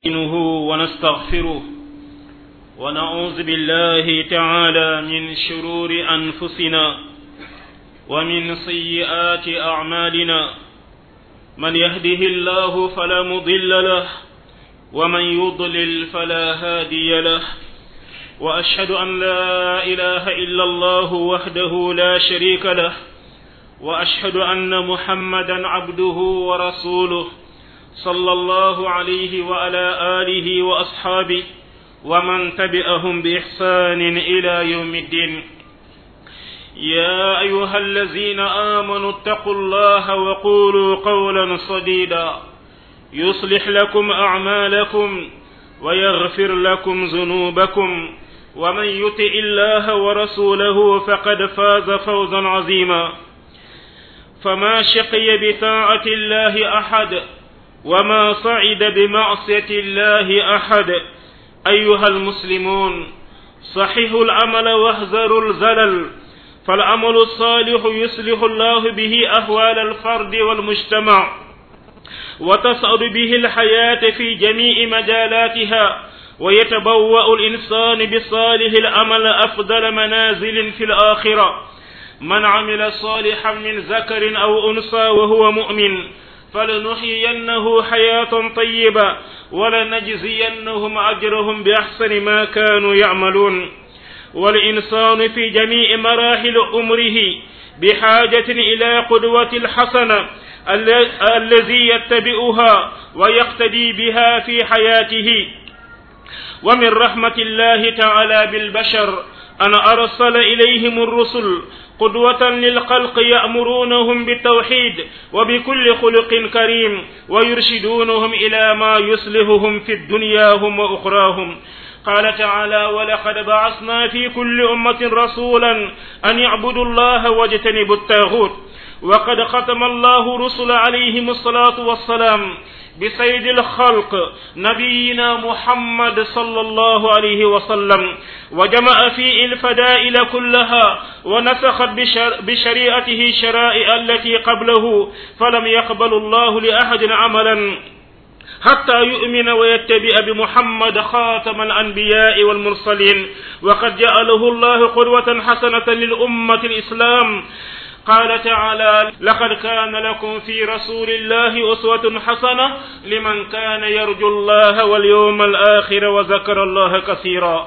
نستعينه ونستغفره ونعوذ بالله تعالى من شرور أنفسنا ومن سيئات أعمالنا من يهده الله فلا مضل له ومن يضلل فلا هادي له وأشهد أن لا إله إلا الله وحده لا شريك له وأشهد أن محمدا عبده ورسوله صلى الله عليه وعلى آله وأصحابه ومن تبعهم بإحسان إلى يوم الدين يا أيها الذين آمنوا اتقوا الله وقولوا قولا صديدا يصلح لكم أعمالكم ويغفر لكم ذنوبكم ومن يطع الله ورسوله فقد فاز فوزا عظيما فما شقي بطاعة الله أحد وما صعد بمعصية الله أحد أيها المسلمون صححوا العمل واهذروا الزلل فالعمل الصالح يصلح الله به أهوال الفرد والمجتمع وتصعد به الحياة في جميع مجالاتها ويتبوأ الإنسان بصالح العمل أفضل منازل في الآخرة من عمل صالحا من ذكر أو أنثى وهو مؤمن فلنحيينه حياة طيبة ولنجزينهم أجرهم بأحسن ما كانوا يعملون والإنسان في جميع مراحل عمره بحاجة إلى قدوة الحسنة الذي يتبعها ويقتدي بها في حياته ومن رحمة الله تعالى بالبشر أن أرسل إليهم الرسل قدوة للخلق يأمرونهم بالتوحيد وبكل خلق كريم ويرشدونهم إلى ما يصلحهم في دنياهم وأخراهم قال تعالى ولقد بعثنا في كل أمة رسولا أن يعبدوا الله واجتنبوا الطاغوت وقد ختم الله رسل عليهم الصلاة والسلام بسيد الخلق نبينا محمد صلى الله عليه وسلم وجمع فيه الفدائل كلها ونسخت بشريعته شرائع التي قبله فلم يقبل الله لأحد عملا حتى يؤمن ويتبع بمحمد خاتم الأنبياء والمرسلين وقد جعله الله قدوة حسنة للأمة الإسلام قال تعالى لقد كان لكم في رسول الله أسوة حسنة لمن كان يرجو الله واليوم الآخر وذكر الله كثيرا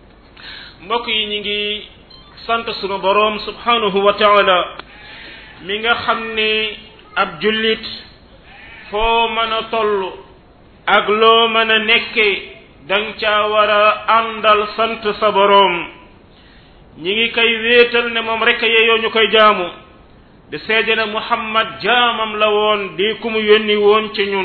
mbokk yi ñu ngi sant sunu boroom subhanahu wa taala mi nga xam ne ab jullit foo mën a toll ak loo mën a nekke dang caa war a àndal sant sa boroom ñi ngi koy wéetal ne moom rek yeyoo ñu koy jaamu di seede na muhammad jaamam la woon di ku mu yónni woon ci ñun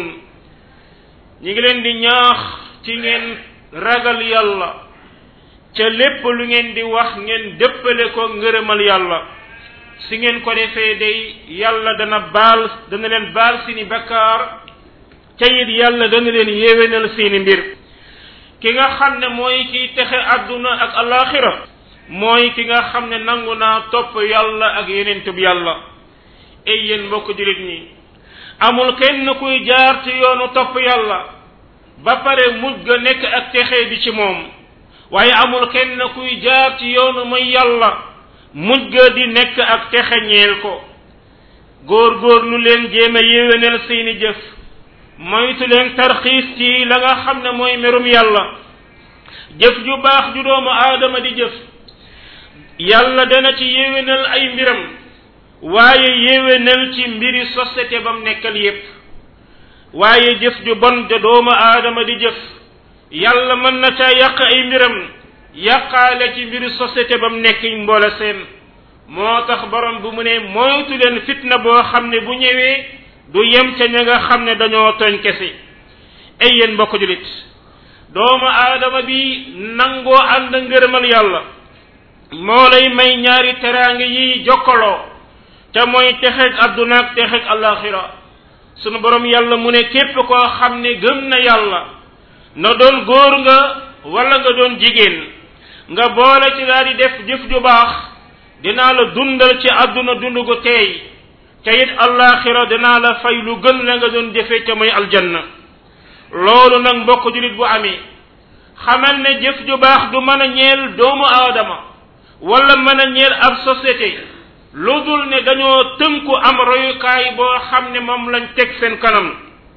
ñi ngi leen di ñaax ci ngeen ragal yàlla ca lépp lu ngeen di wax ngeen dëppale ko ngërëmal yàlla si ngeen ko defee day yàlla dana baal dana leen baal seeni bakkaar ca it yàlla dana leen yéwénal seeni mbir ki nga xam ne mooy kiy texe àdduna ak alaxira mooy ki nga xam ne nangu naa topp yàlla ak yeneen tub yàlla ay yéen mbokk jullit ñi amul kenn kuy jaar ci yoonu topp yàlla ba pare mujj ga nekk ak texe bi ci moom waaye amul kenn kuy jaar ci yoonu mooy yàlla mujj ga di nekk ak texe ñeel ko góor góor lu leen jéem a yéwénal seeni jëf moytu leen tarxiis ci la nga xam ne mooy merum yàlla jëf ju baax ju doomu aadama di jëf yàlla dana ci yéwénal ay mbiram waaye yéwénal ci mbiri société bam nekkal yépp waaye jëf ju bon ja doomu aadama di jëf yàlla mën na ca yàq ay mbiram yàqaale ci mbiri société bam nekk mboole seen moo tax borom bu mu ne moytu leen fitna boo xam ne bu ñëwee du yem ca ña nga xam ne dañoo tooñ kese ay yéen mbokk julit doomu aadama bi nangoo ànd ngërëmal yàlla moo lay may ñaari teraange yi jokkaloo te mooy texeeg adduna ak texeeg alaxira sunu borom yàlla mu ne képp koo xam ne gëm na yàlla na doon góor nga wala nga doon jigéen nga boole ci daal di def jëf ju baax dinaa la dundal ci adduna dund gu teey te it allaxira dinaa la fay lu gën la nga doon jëfee ca mooy aljanna loolu nag mbokk julit bu amee xamal ne jëf ju baax du mën a ñeel doomu aadama wala mën a ñeel ab société lu dul ne dañoo tënku am royukaay boo xam ne moom lañ teg seen kanam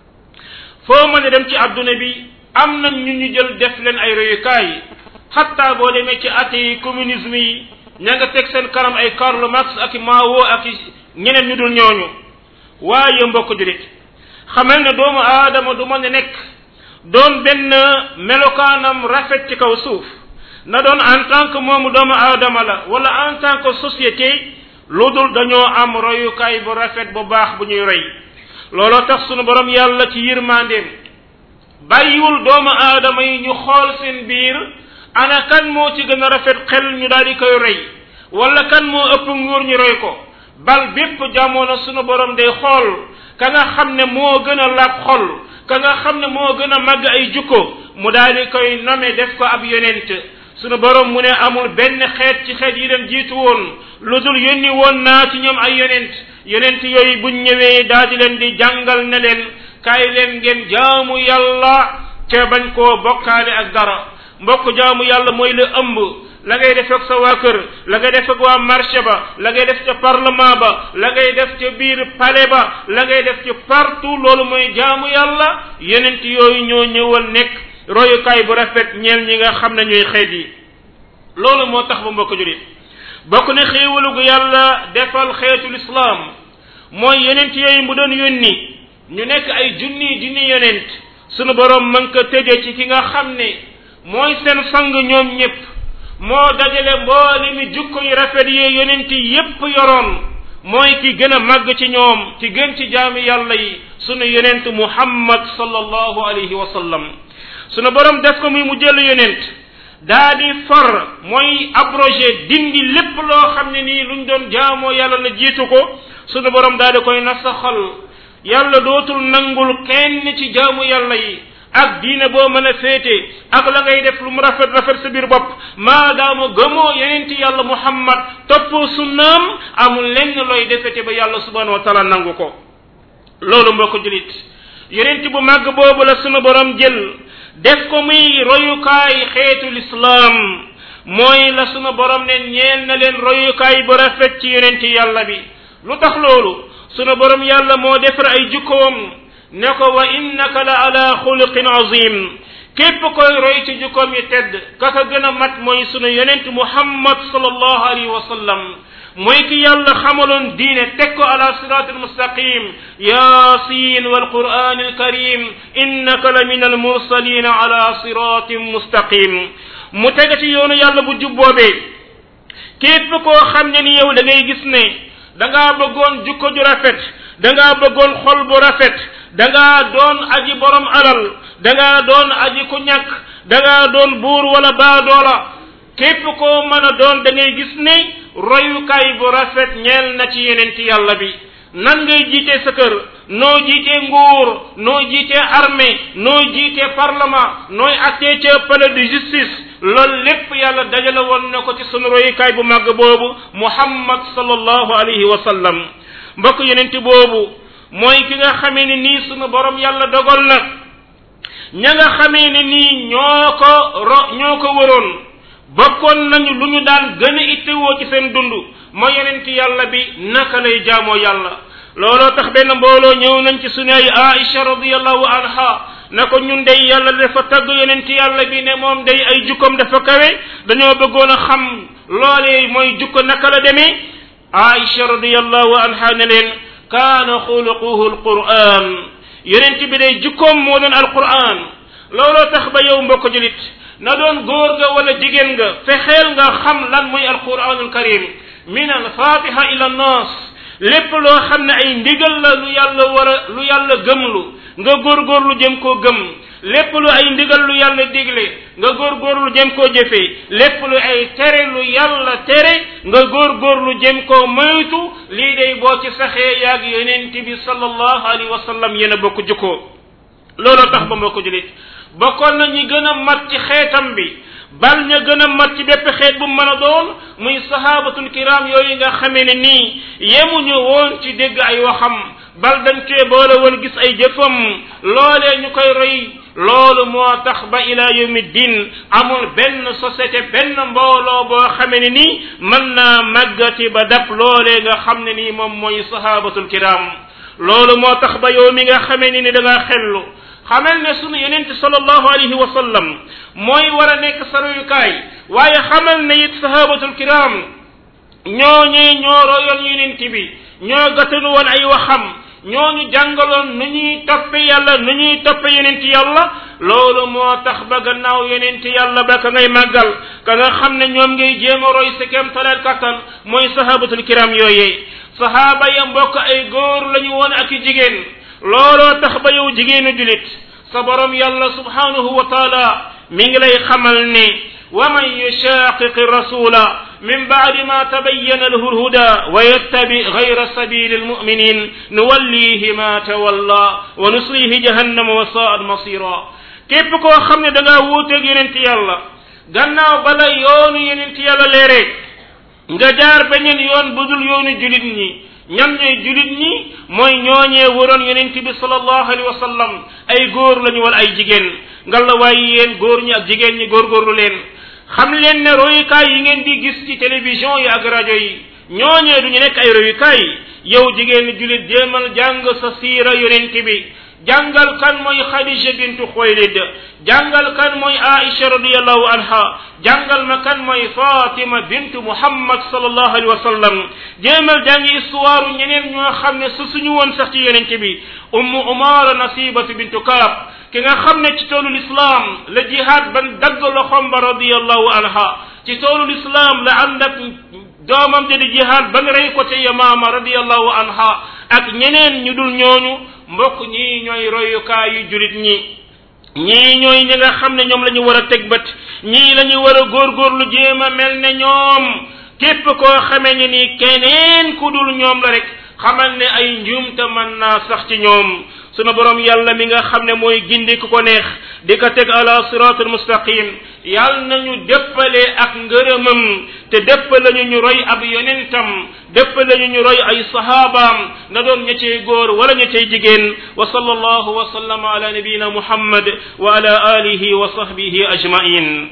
foo mën a dem ci adduna bi am nañ ñu ñu jël def leen ay royukaay xatta boo demee ci athée yi communisme yi ña nga teg seen kanam ay Karl Marx ak Mao ak ñeneen ñu dul ñooñu waaye mbokk julit xamal ne doomu aadama du mën a nekk doon benn melokaanam rafet ci kaw suuf na doon en tant que moomu doomu aadama la wala en tant que société lu dul dañoo am royukaay bu rafet bu baax bu ñuy roy looloo tax sunu borom yàlla ci yërmandeem bàyyiwul doomu aadama yi ñu xool seen biir ana kan moo ci gën a rafet xel ñu daal di koy roy wala kan moo ëpp nguur ñu roy ko bal bépp jamono sunu borom day xool ka nga xam ne moo gën a laab xol ka nga xam ne moo gën a màgg ay jukko mu daal di koy nome def ko ab yonent sunu borom mu ne amul benn xeet ci xeet yi leen jiitu woon lu dul yónni woon naa ci ñoom ay yonent yonent yooyu buñ ñëwee daal di leen di jàngal ne leen kaay leen ngeen jaamu yàlla ca bañ koo bokkaale ak dara mbokk jaamu yàlla mooy la ëmb la ngay def ak sa waa kër la ngay def ak waa marché ba la ngay def ca parlement ba la ngay def ca biir palais ba la ngay def ci partout loolu mooy jaamu yàlla yonent yooyu ñoo ñëwal nekk royukaay bu rafet ñeel ñi nga xam ne ñooy xeet yi loolu moo tax ba mbokk julit bokk ne xéewalu gu yàlla defal xeetul islaam mooy yonent yooyu mu doon yónni ñu nekk ay junni junni yonent sunu borom mën ko tëje ci ki nga xam ne mooy seen sang ñoom ñépp moo dajale mboole mi jukko yu rafet yi yonent yépp yoroon mooy ki gën a màgg ci ñoom ki gën ci jaami yàlla yi sunu yonent muhammad sallallahu alayhi wa sallam sunu borom def ko muy mu jël yonent daa di far mooy abrogé dindi lépp loo xam ne nii luñ doon jaamoo yàlla la jiitu ko sunu borom daa di koy nasaxal yàlla dootul nangul kenn ci jaamu yàlla yi ak diine boo mën a féete ak la ngay def lu mu rafet rafet sa biir bopp maadaama gëmoo yeneen ci yàlla muhammad toppoo sunnaam amul lenn looy defete ba yàlla subhanahu wa taala nangu ko loolu mbokk julit yeneen bu màgg boobu la sunu borom jël def ko muy royukaay xeetu lislaam mooy la sunu borom ne ñeel na leen royukaay bu rafet ci yeneen ci yàlla bi lu tax loolu sunu borom yàlla moo defar ay jukkoom ne ko wa innaka la ala xuluqin azim képp koy roy ci jukkoom yi tedd kaka gën a mat mooy sunu yonent muhammad sallallahu alayhi wa sallam mooy ki yàlla xamaloon diine teg ko ala sirat almustaqim yasin walquran alkarim innaka la min almursalin ala siratin mustaqim mu teg ci yoonu yàlla bu jub boobee képp koo xam ne ni yow da ngay gis ne da ngaa bëggoon jukko ju rafet da ngaa bëggoon xol bu rafet da ngaa doon aji borom alal da ngaa doon aji ku ñàkk da ngaa doon buur wala baadoola képp koo mën a doon da ngay gis ne royukaay bu rafet ñeel na ci yeneen ci yàlla bi nan ngay jiite sa kër noo jiite nguur noo jiite armée noo jiite parlement nooy attee ca palais de justice loolu lépp yàlla dajale woon na ko ci sunu royukaay bu màgg boobu muhammad sallallahu alayhi wa sallam mbokk yeneen boobu mooy ki nga xamee ne nii sunu borom yàlla dogal na ña nga xamee ne nii ñoo ko ro ñoo ko wëroon bokkoon nañu lu ñu daan gën a ittewoo ci seen dund mooy yeneen ci yàlla bi naka lay jaamoo yàlla looloo tax benn mbooloo ñëw nañ ci sunu ay Aïcha radiyallahu anha na ko ñun day yàlla dafa tagg yeneen ci yàlla bi ne moom day ay jukkoom dafa kawe dañoo bëggoon a xam loolee mooy jukko naka la demee Aïcha radiyallahu anha ne leen kaana xuluquhu alquran yonent bi day jukkoom moo doon alquran looloo tax ba yow mbokk julit na doon góor nga wala jigéen nga fexeel nga xam lan mooy alquranul karim min alfatiha ila nas lépp loo xam ne ay ndigal la lu yàlla war a lu yàlla gëmlu nga góorgóorlu jëm koo gëm lépp lu ay ndigal lu yàlla digle nga góorgóorlu jëm koo jëfee lépp lu ay tere lu yàlla tere nga góorgóorlu jëm koo moytu lii day boo ci saxee yaag yonent bi sallallahu alayhi wa sallam yéen a bokk jukkoo looloo tax ba moo ko julit bokkoon na ñi gën a mat ci xeetam bi bal ña gën a mat ci bépp xeet bu mën a doon muy sahabatul kiram yooyu nga xamee ne nii yemuñu woon ci dégg ay waxam bal dañ cee boole woon gis ay jëfam loolee ñu koy roy loolu moo tax ba ila yawmi din amul benn société benn mbooloo boo xamee ne ni mën naa màggati ba dab loolee nga xam ne nii moom mooy sahabatul kiram loolu moo tax ba yow mi nga xamee ni ni da ngaa xellu xamal ne sunu yonente sallallahu alayhi wa sallam mooy war a nekk sa royukaay waaye xamal ne it sahabatul kiram ñooñee ñoo royoon yonent bi ñoo gatanu woon ay waxam ñooñu jàngaloon nu ñuy toppe yàlla nu ñuy toppe yonent yàlla loolu moo tax ba gannaaw yonent yàlla ba ka ngay màggal ka nga xam ne ñoom ngay jéem a roy sa kem talal kattan mooy sahabatul kiram yooyee sahaaba ya mbokk ay góor lañu woon ak i jigéen looloo tax ba yow jigéenu julit sa borom yàlla subhanahu wa taala mi ngi lay xamal ne wa man yushaqiqi rasula min ba'di ma tabayyana lahu alhuda wa yattabi ghayra sabili almu'minin nuwallihi ma tawalla wa nuslihi jahannama wa sa'at masira képp koo xam ne da ngaa wuuteeg yonent yàlla gannaaw bala yoonu yonent yàlla leere nga jaar beneen yoon budul yoonu julit ñi ñan ñooy julit ñi mooy ñooñee waroon yonent bi sallallahu alayhi wa sallam ay góor lañu wala ay jigéen ngalla waaye yéen góor ñi ak jigéen ñi góorgóorlu leen xam leen ne royukaay yi ngeen di gis ci télévision yi ak rajo yi ñooñee du ñu nekk ay royukaay yow jigéen julit jéemal jàng sa siira yonent bi jàngal kan mooy Khadija bintu Xuwaylid jàngal kan mooy Aisha radiyallahu anha jàngal ma kan mooy Fatima bintu Muhammad sallallahu alayhi wa sallam jéemal jàngi histoire ñeneen ñoo xam ne su suñu woon sax ci yonent bi ummu Umaara Nasibatu bintu Kaab ki nga xam ne ci toolul islam la jihaad ban dagg loxom ba radiyallahu anha ci toolul islam la ànd ak doomam ja di jihaad ban rey ko ca Yamaama radiyallahu anha ak ñeneen ñu dul ñooñu mbokk ñii ñooy royukaayu julit ñi ñii ñooy ñi nga xam ne ñoom la ñu war a teg bët ñii la ñu war a góorgóorlu jéem a mel ne ñoom képp koo xamee ne ni keneen ku dul ñoom la rek xamal ne ay njuumte mën naa sax ci ñoom sunu borom yàlla mi nga xam ne mooy gindi ku ko neex di ko teg ala siratul mustaqim yàlla nañu déppale ak ngërëmam te déppale ñu ñu roy ab yonentam déppale ñu ñu roy ay sahabaam na doon ña cay góor wala ña cay jigéen wa sallallahu wa sallama ala nabiyina muhammad wa ala alihi wa sahbihi ajmain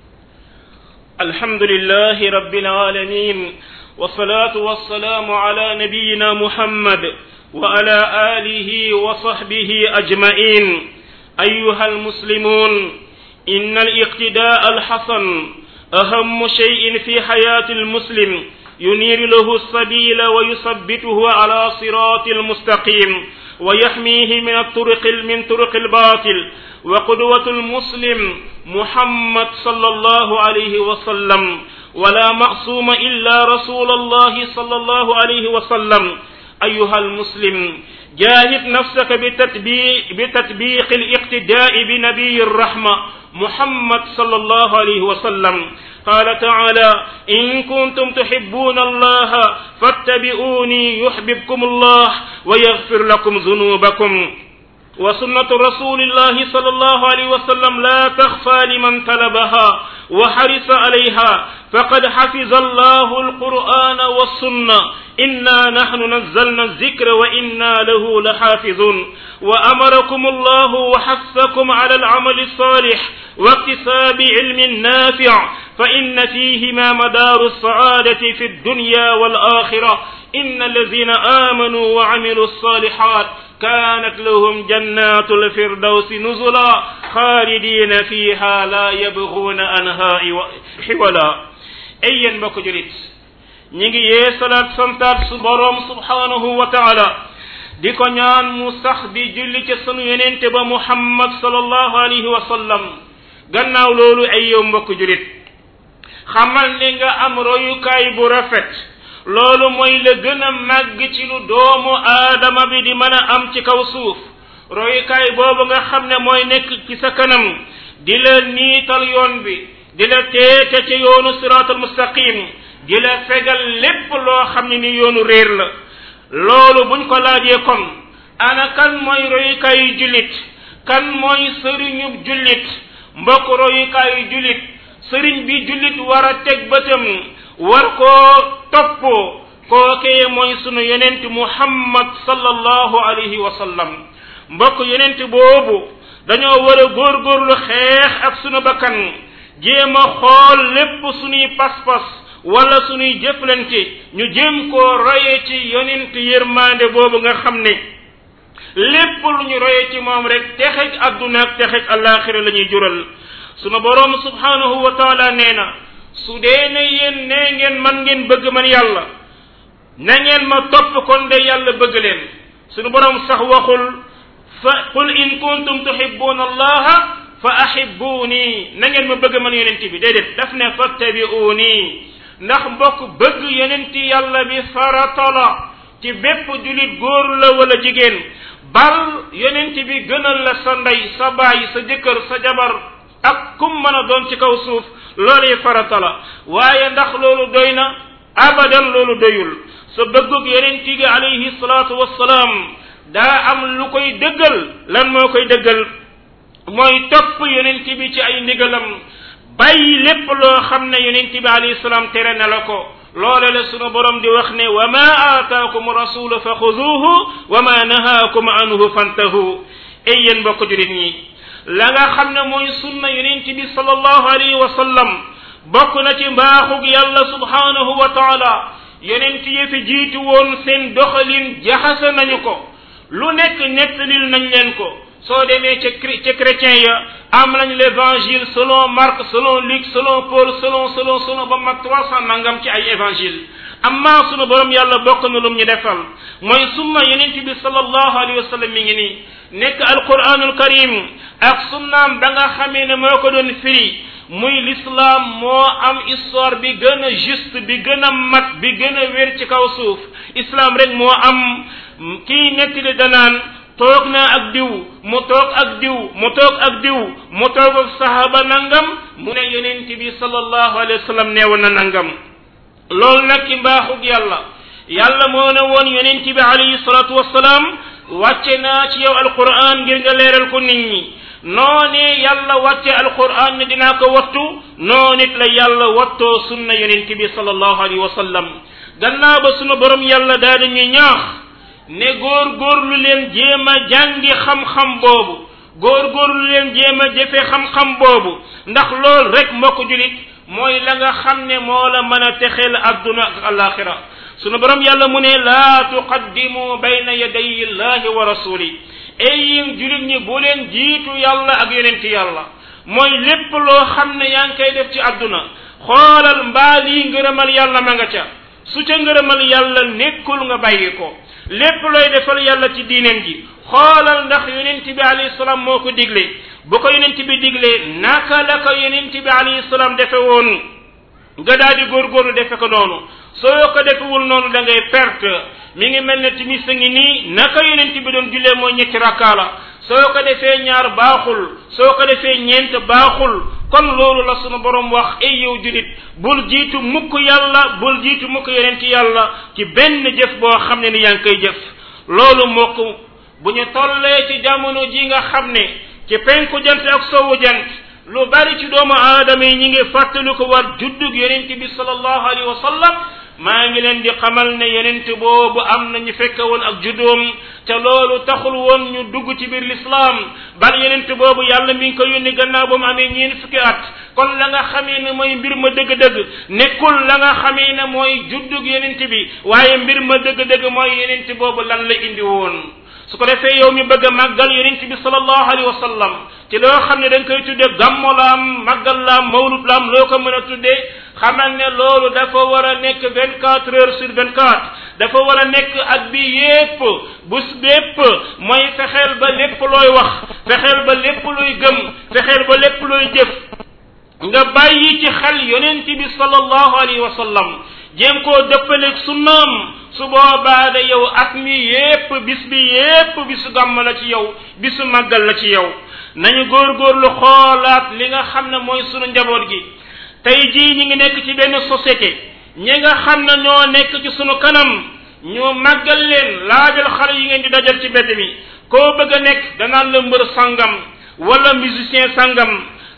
alhamdulillahi rabbil alamin والصلاة والسلام على نبينا محمد وعلى آله وصحبه أجمعين أيها المسلمون إن الاقتداء الحسن أهم شيء في حياة المسلم ينير له السبيل ويثبته على صراط المستقيم ويحميه من الطرق من طرق الباطل وقدوة المسلم محمد صلى الله عليه وسلم ولا معصوم إلا رسول الله صلى الله عليه وسلم أيها المسلم جاهد نفسك بتطبيق, بتطبيق الاقتداء بنبي الرحمة محمد صلى الله عليه وسلم قال تعالى إن كنتم تحبون الله فاتبعوني يحببكم الله ويغفر لكم ذنوبكم وسنة رسول الله صلى الله عليه وسلم لا تخفى لمن طلبها وحرص عليها فقد حفظ الله القرآن والسنة إنا نحن نزلنا الذكر وإنا له لحافظون وأمركم الله وحثكم على العمل الصالح واكتساب علم نافع فإن فيهما مدار السعادة في الدنيا والآخرة إن الذين آمنوا وعملوا الصالحات كانت لهم جنات الفردوس نزلا خالدين فيها لا يبغون عنها حولا أين بك جريت نيجي يسالات سنتات سبروم سبحانه وتعالى di ko ñaan mu sax di julli ci sunu yenente ba muhammad sallallahu alayhi wa sallam gannaaw loolu ay yow mbokk julit xamal ne nga am royukaay bu rafet loolu mooy la gën a màgg ci lu doomu aadama bi di mën a am ci kaw suuf royukaay boobu nga xam ne mooy nekk ci sa kanam di la niital yoon bi di la teete ci yoonu siraatul mustaqim di la fegal lépp loo xam ne ni yoonu réer la loolu buñ ko laajee kon ana kan mooy royukaayu jullit kan mooy sëriñu jullit mbokk royukaayu jullit sëriñ bi jullit war a teg bëtam war koo topp kookee mooy sunu yonent muhammad sallallahu alayhi wa sallam mbokk yonent boobu dañoo war a góorgóorlu xeex ak sunu bakkan jéem a xool lépp sunuy pas-pas wala sunuy jëflante ñu jéem koo roye ci yonent yërmande boobu nga xam ne lépp lu ñu roye ci moom rek texeg adduna ak texeg alaxira la ñuy jural sunu boroom subhanahu wa taala nee na su dee ne yéen nee ngeen man ngeen bëgg man yàlla na ngeen ma topp kon de yàlla bëgg leen sunu boroom sax waxul fa qul in kuntum tuhibbuna allaha fa ahibbuni na ngeen ma bëgg man yonent bi déedéet daf ne fattabi'uni ndax mbokk bëgg yonent yàlla bi farata la ci bépp julit góor la wala jigéen bal yonent bi gënal la sa ndey sa baay sa jëkkër sa jabar ak kum mën a doon ci kaw suuf loolu farata la waaye ndax loolu doy na abadan loolu doyul sa bëggug yonent gi alayhi salaatu wassalaam daa am lu koy dëggal lan moo koy dëggal mooy topp yonent bi ci ay ndigalam bàyyi lépp loo xam ne yonent bi alayhi salaam tere na la ko loole la sunu borom di wax ne wa ma aataakum rasulu fa xuduuhu wa ma nahaakum anhu fantahu ay yéen mbokk julit ñi la nga xam ne mooy sunna yonent bi sallallahu alayhi wa sallam bokk na ci mbaaxug yàlla subhanahu wa taala yonent yi fi jiitu woon seen doxalin jaxase nañu ko lu nekk nettalil nañ leen ko soo demee ca ca chrétien ya am nañ l'évangile selon Marc selon Luc selon Paul selon selon selon ba mag trois cent nangam ci ay évangile amma sunu borom yàlla bokk na lum ñu defal mooy sunna yonent bi sallallahu alayhi wa sallam mi ngi nii nekk alquranul karim ak sunnaam ba nga xamee ne moo ko doon firi muy l'islam moo am histoire bi gën a juste bi gën a mat bi gën a wér ci kaw suuf islam rek moo am kii nettali danaan toog naa ak diw mu toog ak diw mu toog ak diw mu toog ak sahaba nangam mu ne yonent bi sallallahu alayhi wa sallam neewoon na nangam loolu nag ci mbaaxug yàlla yàlla moo ne woon yonent bi alayhi salatu wassalaam wàcce naa ci yow alquran ngir nga leeral ko nit ñi noonee yàlla wàcce alquran ne dinaa ko wattu noo nit la yàlla wattoo sunna yonent bi sallallahu alayhi wa sallam gannaaw ba sunu borom yàlla daal di ñuy ñaax ne góor góorlu leen jéem a jàngi xam-xam boobu góor góorlu leen jéem a jëfe xam-xam boobu ndax lool rek mbokk julit mooy la nga xam ne moo la mën a texeel adduna ak alaxira sunu borom yàlla mu ne laa tuqaddimu bayna yaday illahi wa rasuli ay yéen julit ñi bu leen jiitu yàlla ak yonent yàlla mooy lépp loo xam ne yaa ngi koy def ci adduna xoolal mbaa lii ngërëmal yàlla ma nga ca su ca ngërëmal yàlla nekkul nga bàyyi ko lépp looy defal yàlla ci diineen ji xoolal ndax yonent bi alayhi salaam moo ko digle bu ko yonent bi diglee naka la ko yonent bi alayhi salaam defe woon nga daal di góorgóorlu defe ko noonu soo ko defewul noonu da ngay perte mi ngi mel ne timis a ngi nii naka yonent bi doon jullee mooy ñetti rakkaa la soo ko defee ñaar baaxul soo ko defee ñeent baaxul kon loolu la sunu borom wax ay yow julit bul jiitu mukk yàlla bul jiitu mukk yonent yàlla ci benn jëf boo xam ne ni yaa ngi koy jëf loolu mokk bu ñu tollee ci jamono ji nga xam ne ci penku jant ak sowu jant lu bari ci doomu aadama yi ñi ngi fàttali ko war juddug yonent bi sallallahu alayhi wa sallam maa ngi leen di xamal ne yonent boobu am na ñu fekke woon ak juddoom te loolu taxul woon ñu dugg ci biir lislaam bal yonent boobu yàlla mi ngi ko yónni gannaaw ba mu amee ñeen fukki at kon la nga xamee ne mooy mbir ma dëgg-dëgg nekkul la nga xamee ne mooy juddug yonent bi waaye mbir ma dëgg-dëgg mooy yonent boobu lan la indi woon su ko defee yow mi bëgg a màggal yonent bi sallallahu alayhi wa sallam ci loo xam ne da nga koy tuddee gammo la am màggal la am mawlud la am loo ko mën a tuddee xamal ne loolu dafa war a nekk vingt quatre heures sur vingt quatre dafa war a nekk at bi yépp bus bépp mooy fexeel ba lépp looy wax fexeel ba lépp looy gëm fexeel ba lépp looy jëf nga bàyyi ci xel yonent bi sallallahu alayhi wa sallam jéem koo dëppaleeg sunnaam su boobaa da yow at mi yépp bis bi yépp bisu gàmm la ci yow bisu màggal la ci yow nañu góorgóorlu xoolaat li nga xam ne mooy sunu njaboot gi tey jii ñi ngi nekk ci benn société ñi nga xam ne ñoo nekk ci sunu kanam ñu màggal leen laajal xale yi ngeen di dajal ci mbedd mi koo bëgg a nekk danaan la mbër sangam wala musicien sangam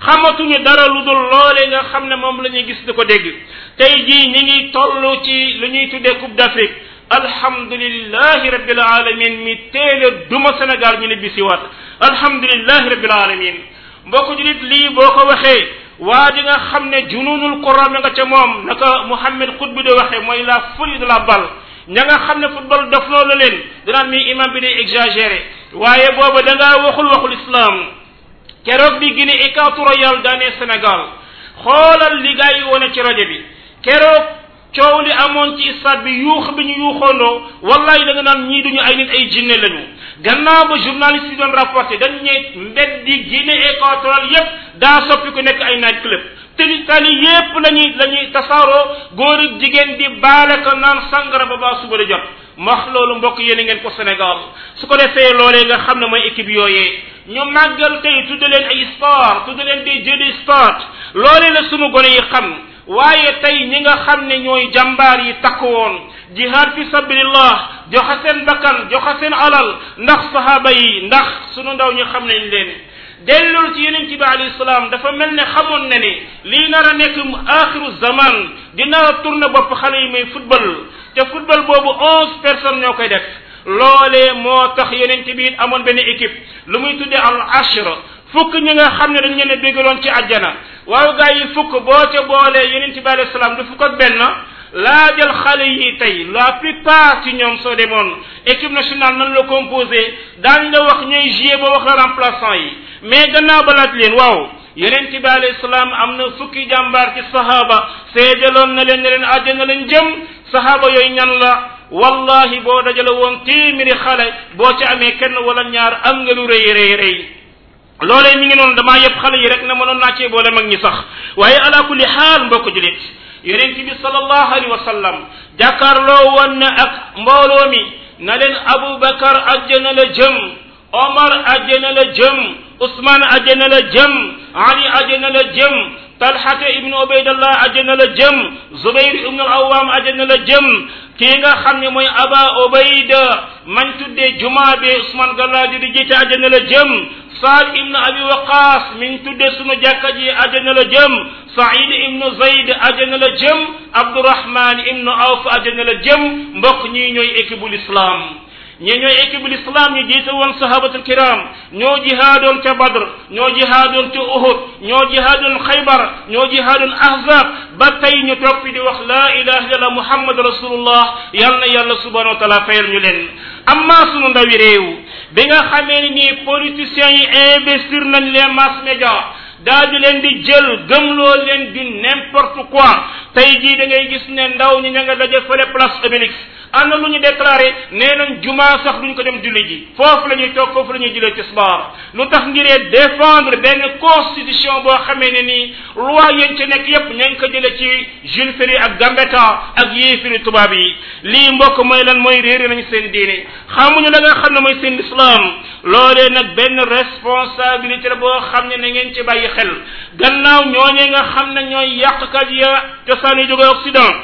xamatuñu dara lu dul loole nga xam ne moom la ñuy gis di ko dégg tey jii ñi ngi toll ci lu ñuy tuddee coupe d'Afrique alhamdulillahi rabbil alamin mi téele duma Sénégal ñu ne bisiwaat alhamdulillahi rabbil alamin mbokk julit lii boo ko waxee waa ji nga xam ne jununul Quran nga ca moom naka Muhammad Qutbi de waxee mooy la folie de la balle ña nga xam ne football def loolu leen danaan mi imam bi day exagéré waaye booba da ngaa waxul waxul islam keroog bi Guinée équatoriale daanee Sénégal xoolal li gaa yi wone ci rajo bi keroog coow li amoon ci stade bi yuux bi ñu yuuxoondoo wallahi da nga naan ñii duñu ay nit ay jinne lañu gannaaw ba journaliste yi doon rapporté dañ ne mbeddi Guinée équatoriale yépp daa soppi ku nekk ay night club te tali yépp lañuy la ñuy tasaaroo góor ak jigéen di baale ko naan sangara ba baa suba di jot wax loolu mbokk yéen ngeen ko Sénégal su ko defee loolee nga xam ne mooy équipe yooyee ñu màggal tey tudde leen ay sport tudde leen des jeux de sport loolee la sunu gone yi xam waaye tey ñi nga xam ne ñooy jàmbaar yi takk woon jihad fi sabilillah joxe seen bakkan joxe seen alal ndax sahaba yi ndax sunu ndaw ñu xam nañ leen dellul ci yeneen ci bi alayhi salaam dafa mel ne xamoon na ne lii nar a nekk axiru zaman dina tourné bopp xale yi may football te football boobu onze personnes ñoo koy def loolee moo tax yeneen ci biir amoon benn équipe lu muy tuddee al ashra fukk ñi nga xam ne dañ leen a bégaloon ci àjjana waaw gaa yi fukk boo ca boolee yeneen ci bi alayhi salaam du fukk ak benn laajal xale yi tey la plupart ci ñoom soo demoon équipe nationale nan la composé daañ la wax ñooy jouer ba wax la remplaçant yi mais gannaaw ba laaj leen waaw yeneen ci bi alayhi salaam am na fukki jàmbaar ci sahaba seedaloon na leen ne leen àjjana lañ jëm sahaba yooyu ñan la wallahi boo dajale woon téeméeri xale boo ci amee kenn wala ñaar am nga lu rëy rëy rëy loolee mi ngi noonu damaa yëpp xale yi rek na mënoon naa cee boole mag ñi sax waaye ala kulli xaal mbokk julit yonent bi sallallahu alayhi wa sallam jàkkaarloo woon na ak mbooloo mi na leen Aboubacar àjjana la jëm Omar àjjana la jëm Ousmane àjjana la jëm Ali àjjana la jëm Talhata ibnu Ubaydallah àjjana la jëm Zubayr ibnu Awwam àjjana la jëm kii nga xam ne mooy Aba Ubayda man tuddee jumaa bi Ousmane Galladi di jiite àjjana la jëm Saad ibnu Abi Waqaas min tuddee sunu jàkka ji àjjana la jëm Saïd ibnu Zayd àjjana la jëm Abdurahman ibnu Awf àjjana la jëm mbokk ñii ñooy équipe bu l'islam ñii ñooy équipe bu l'islam ñu jiite woon sahabatul kiram ñoo jihaadoon ca Badr ñoo jihaadoon ca Uhud ñoo jihaadoon Xaybar ñoo jihaadoon Ahzab ba tey ñu topp di wax laa ilaha illallah Muhammad rasulullah yal na yàlla subhanahu wa taala fayal ñu leen amma sunu ndawi réew bi nga xamee ni nii politiciens yi investir nañ les mass médias daal di leen di jël gëmloo leen du n'importe quoi tey jii da ngay gis ne ndaw ñi ña nga daje fële place Obélix am na lu ñu déclaré nee nañ jumaa sax duñ ko dem julli ji foofu la ñuy toog foofu la ñuy jëlee tisbaar lu tax ngiree défendre benn constitution boo xamee ne nii loi yéen ci nekk yépp ña ngi ko jëlee ci Jules Ferry ak Gambetta ak yéefiri tubaab yi lii mbokk mooy lan mooy réere nañ seen diine xamuñu la nga xam ne mooy seen islam loolee nag benn responsabilité la boo xam ne na ngeen ci bàyyi xel gannaaw ñooñee nga xam ne ñooy yàqkat ya cosaan yi jóge Occident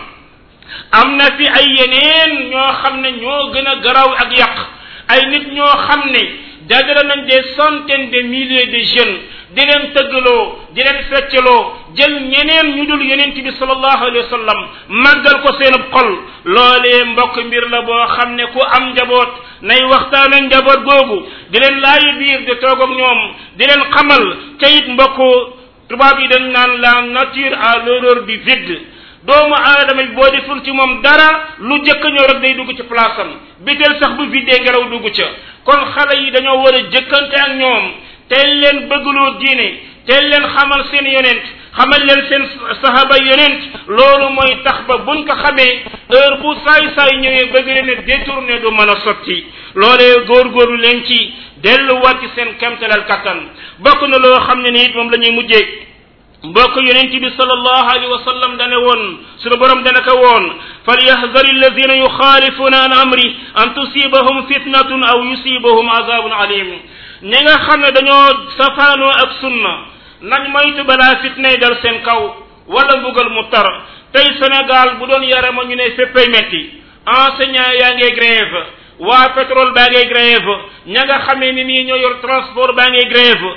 am na fi ay yeneen ñoo xam ne ñoo gën a garaw ak yàq ay nit ñoo xam ne dajale nañ des centaines de milliers de jeunes di leen tëggaloo di leen feccaloo jël ñeneen ñu dul yonent bi sallallahu alayhi wa sallam màggal ko seenub xol loolee mbokk mbir la boo xam ne ku am njaboot nay waxtaan ak njaboot googu di leen laayi biir di toog ak ñoom di leen xamal te it mbokk tubaab yi dañ naan la nature à l'horreur du vide doomu aadama bi boo deful ci moom dara lu jëkk ñëw rek day dugg ci place am biteel sax bu videe ngelaw dugg ca kon xale yi dañoo war a jëkkante ak ñoom teel leen bëggloo diine teel leen xamal seen yonent xamal leen seen sahaba yonent loolu mooy tax ba buñ ko xamee heure bu saay saay ñëwee bëgg leen ne détourné du mën a sotti loolee góorgóorlu leen ci delluwaat ci seen kemtalal kattan bokk na loo xam ne ni it moom la ñuy mujjee mbokk yonent bi sallallahu alayhi wa sallam dane woon sunu borom dana ko woon falyahdari alladina yuxaalifuna an amri an tusibahum fitnatun aw yusibahum azabun alim ñi nga xam ne dañoo safaanoo ak sunna nañ moytu balaa fitnay dal seen kaw wala mbugal mu tar tey Sénégal bu doon yarama ñu ne féppay metti enseignant yaa ngi grève waa pétrole baa ngay grève ña nga xamee ni nii ñoo yor transport baa ngay grève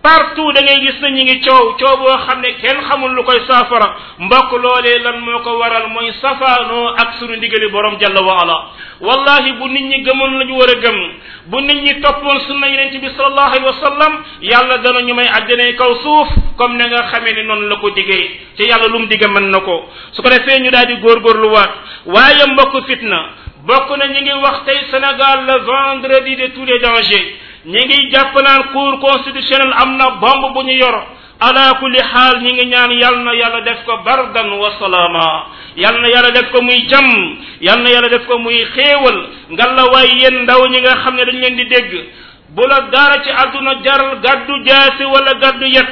partout da ngay gis na ñi ngi coow coow boo xam ne kenn xamul lu koy saafara mbokk loolee lan moo ko waral mooy safaanoo ak sunu ndigali borom jalla wa ala wallahi bu nit ñi gëmoon la ñu war a gëm bu nit ñi toppoon sunna yonente bi sallallahu alayhi wa sallam yàlla dana ñu may àjjanay kaw suuf comme na nga xamee ni noonu la ko diggee te yàlla lu mu digge mën na ko su ko defee ñu daal di góorgóorluwaat waaye mbokk fitna bokk na ñi ngi wax tey Sénégal le vendredi de tous les dangers ñi ngi jàpp naan cour constitutionnel am na bombe bu ñu yor ala kulli xaal ñi ngi ñaan yal na yàlla def ko bardan wa salaama yal na yàlla def ko muy jàmm yal na yàlla def ko muy xéewal ngalla waay yéen ndaw ñi nga xam ne dañ leen di dégg bu la dara ci àdduna jaral gàddu jaasi wala gàddu yet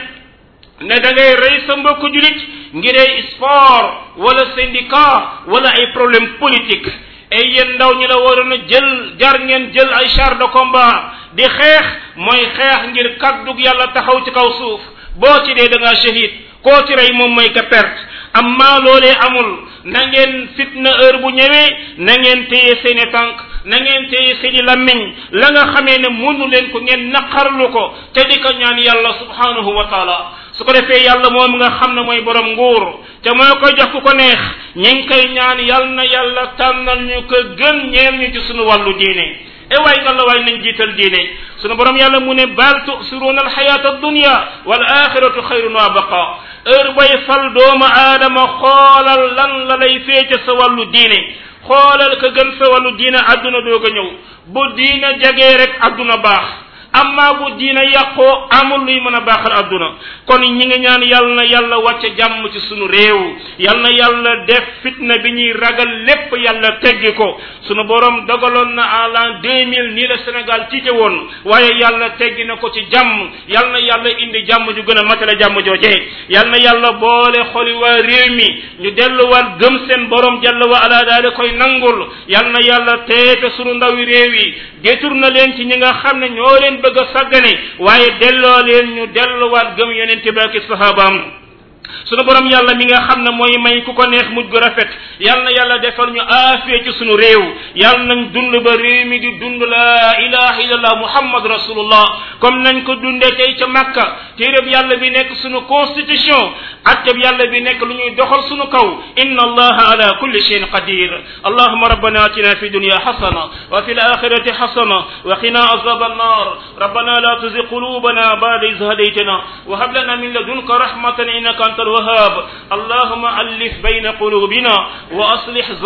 ne da ngay rey sa mbokku julit ngiree sport wala syndicat wala ay problème politique ay yéen ndaw ñi la waroon a jël jar ngeen jël ay char de combat di xeex mooy xeex ngir kàddug yàlla taxaw ci kaw suuf boo ci dee da ngaa shahid koo ci rey moom mooy ka perte amma loolee amul na ngeen fitna heure bu ñëwee na ngeen téye seeni tànk na ngeen téye seeni lammiñ la nga xamee ne munu leen ko ngeen naqarlu ko te di ko ñaan yàlla subhanahu wa taala su ko defee yàlla moom nga xam ne mooy borom nguur te moo koy jox ku ko neex ñi ngi koy ñaan yal na yàlla tànnal ñu ko gën ñeel ñu ci sunu wàllu diine e waay nga la waay nañ jiital diine sunu borom yàlla mu ne bal tusiruuna alxayata addunia wal axiratu xayrun wa baqa heure bay fal doomu aadama xoolal lan la lay féete sa wàllu diine xoolal ka gën sa wàllu diine àdduna doog a ñëw bu diine jagee rek àdduna baax amma bu diina yàqoo amul luy mën a baaxal adduna kon ñi ngi ñaan yal na yàlla wàcce jàmm ci sunu réew yal na yàlla def fitna bi ñuy ragal lépp yàlla teggi ko sunu borom dogaloon na en l'an 2000 nii la Sénégal tiite woon waaye yàlla teggi na ko ci jàmm yal na yàlla indi jàmm ju gën a matale jàmm joojee yal na yàlla boole xoli waa réew mi ñu delluwaat gëm seen borom jalla wa ala daal koy nangul yal na yàlla teete sunu ndawi réew yi détourné leen ci ñi nga xam ne ñoo leen bëgg a sàggane waaye delloo leen ñu delluwaat gëm yonente ba ak sahabaam sunu borom yàlla mi nga xam ne mooy may ku ko neex mujj gu rafet yal na yàlla defal ñu aafiya ci sunu réew yal nañ dund ba réew mi di dund la ilaha illallah muhammad rasulullah comme nañ ko dundee tey ca makka téereb yàlla bi nekk sunu constitution atteb yàlla bi nekk lu ñuy doxal sunu kaw inna allaha ala kulli shayin qadir allahuma rabbana atina fi dunya hasana wa fi alakhirati hasana wa qina azab annar rabbana la tuzigh qulubana ba'da idh hadaytana wa hab lana min ladunka rahmatan innaka أنت الوهاب اللهم ألف بين قلوبنا وأصلح